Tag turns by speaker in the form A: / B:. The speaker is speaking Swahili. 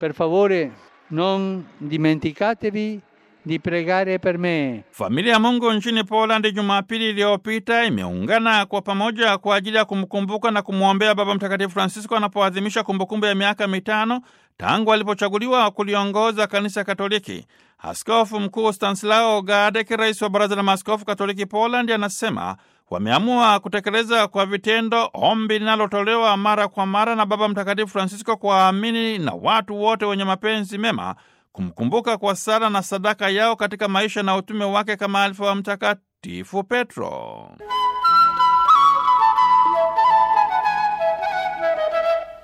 A: Per favore, non dimenticatevi di pregare per me.
B: Familia ya Mungu nchini Poland Jumapili iliyopita imeungana kwa pamoja kwa ajili ya kumkumbuka na kumwombea Baba Mtakatifu Francisco anapoadhimisha kumbukumbu ya miaka mitano tangu alipochaguliwa kuliongoza kanisa Katoliki. Askofu Mkuu Stanislao Gadek, rais wa Baraza la Maaskofu Katoliki Poland, anasema wameamua kutekeleza kwa vitendo ombi linalotolewa mara kwa mara na Baba Mtakatifu Francisco kwa waamini na watu wote wenye mapenzi mema kumkumbuka kwa sala na sadaka yao katika maisha na utume wake kama alifa wa Mtakatifu Petro.